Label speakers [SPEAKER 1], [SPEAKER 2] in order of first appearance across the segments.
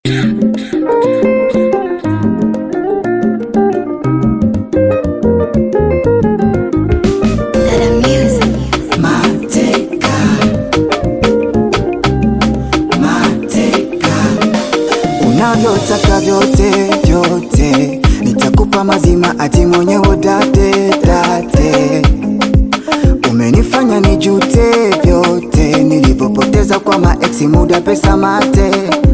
[SPEAKER 1] unavyotaka vyote vyote, nitakupa mazima ati mwenyewe date date. Umenifanya nijute vyote nilivyopoteza kwa maeksi, muda, pesa, mate.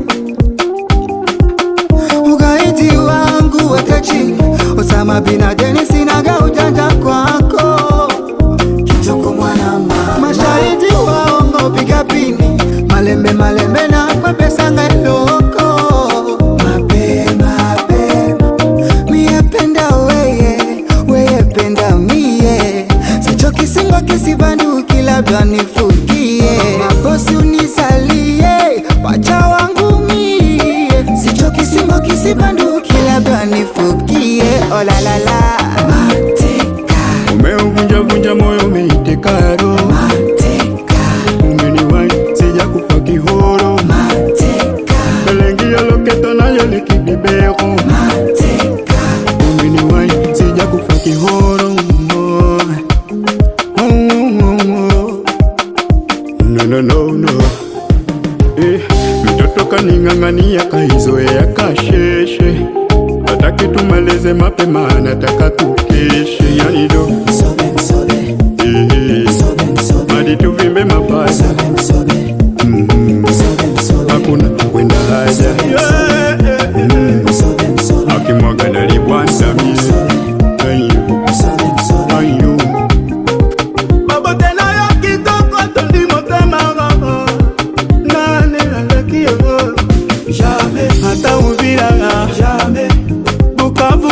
[SPEAKER 1] Ugaidi wangu weke chini, Osama bin Laden, sinaga ujanja kwako Kitoko mwana mama, mashahidi waongo piga pini, malembe malembe na kwa pesa ngailoko mapema mapema, mie penda weye weye penda mie, sicho kisingo kisibanduki, labda nifukie mabosi unisalie wacha wangu mie, sicho kisingo kisibanduki, labda nifukie olalala mateka
[SPEAKER 2] Umeuvunjavunja moyo umeiteka roho,
[SPEAKER 1] mateka
[SPEAKER 2] umeniwai sija kufa kihoro,
[SPEAKER 1] mateka
[SPEAKER 2] belengia loketo nayo likidibero,
[SPEAKER 1] mateka
[SPEAKER 2] umeniwai sija kufa kihoro. Oh, oh, oh. No, no, no, no. Eh, mtoto kaning'ang'ania kaizoea kasheshe, hataki tumalize mapema, anataka tukeshe, yani do
[SPEAKER 1] msobe msobe
[SPEAKER 2] eh,
[SPEAKER 1] msobe msobe
[SPEAKER 2] hadi tuvimbe mapaja
[SPEAKER 1] msobe msobe
[SPEAKER 2] Mhm.
[SPEAKER 1] msobe msobe
[SPEAKER 2] hakuna kwenda haja Yeah, yeah, yeah.
[SPEAKER 1] msobe msobe
[SPEAKER 2] akimwaga nalibwansamie
[SPEAKER 1] msobe msobe
[SPEAKER 2] ayo babote nayo kitoko tondi motema nani aleki yo ata uvira bukavu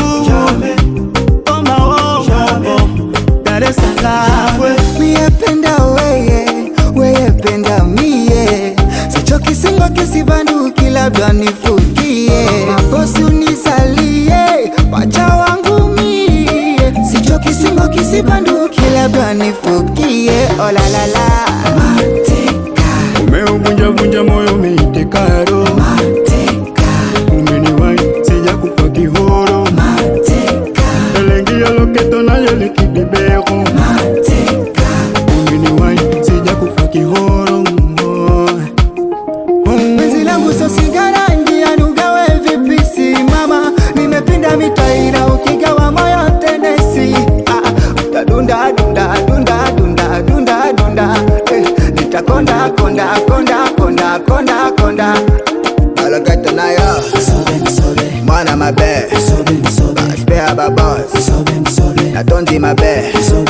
[SPEAKER 2] omao dar es salaam
[SPEAKER 1] mie penda weye weye penda mie sicho kisingo kisibanduki labda nifukie mabosi unisalie wacha wangu mie sicho kisingo kisibanduki labda nifukie olalala mateka
[SPEAKER 2] umeuvunjavunja moyo umeiteka roho
[SPEAKER 1] mateka
[SPEAKER 2] umeniwai sija kufa kihoro
[SPEAKER 1] mateka
[SPEAKER 2] elengia loketo nayo likidibero
[SPEAKER 1] mateka
[SPEAKER 2] umeniwai sija kufa kihoro
[SPEAKER 1] Penzi langu so sigara njiani ugawe vipi simama Nimepinda mitaira ukigawa moyo tenesi ah, ah, Utadunda dunda dunda dunda dunda dunda eh, Nitakonda konda konda konda konda konda Alakata nayo Mwana mabe Spare babos Natondi mabe